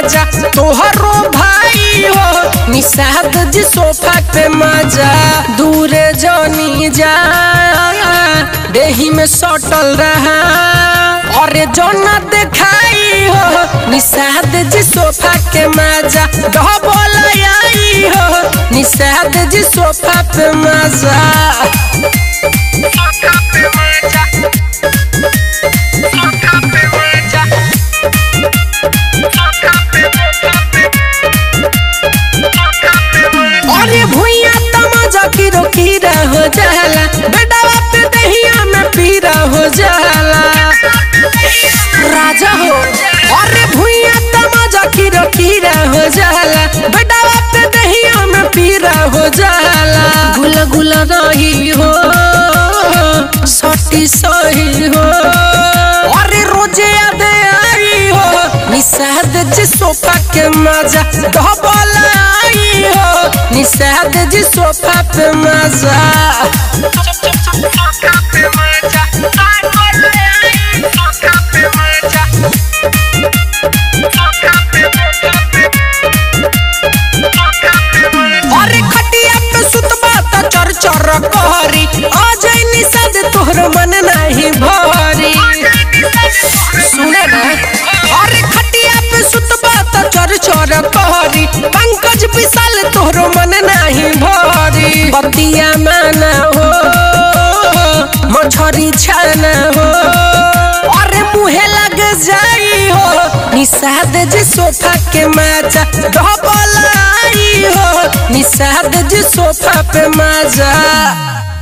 मजा तोहरो भाई हो निषाद जी सोफा पे मजा दूरे जानी जा देही में सटल रहा अरे जोना देखाई हो निषाद जी सोफा के मजा डबल आई हो निषाद जी सोफा पे मजा सोफा पे मजा सोफा पे मजा सोफा पे अरे भुइया तमाजा की रोकीरा हो जाला बेटावा पे दहिया में पीरा हो जाला राजा हो अरे भुइया तमाजा की रोकीरा हो जाला बेटावा पे दहिया में पीरा हो जाला गुला गुला रही हो सटी सही हो अरे रोजे याद आई हो निषाद जी सोफा के मजा डबल आई हो निषाद जी सोफा पे मजा सोफा पे मजा डबल आई सोफा पे मजा सोफा पे अरे खटिया पे सुतबा त चर चर कहरी आ जाई निषाद तोहर मन नहीं भरी सुने ना अरे खटिया पे सुतबा त चर चर कहरी पंकज विशाल तोहर मन नहीं भरी बतिया माना हो मछरी छाना हो अरे मुहे लग जाई हो निषाद जी सोफा के मजा डबल आई हो निषाद जी सोफा पे मजा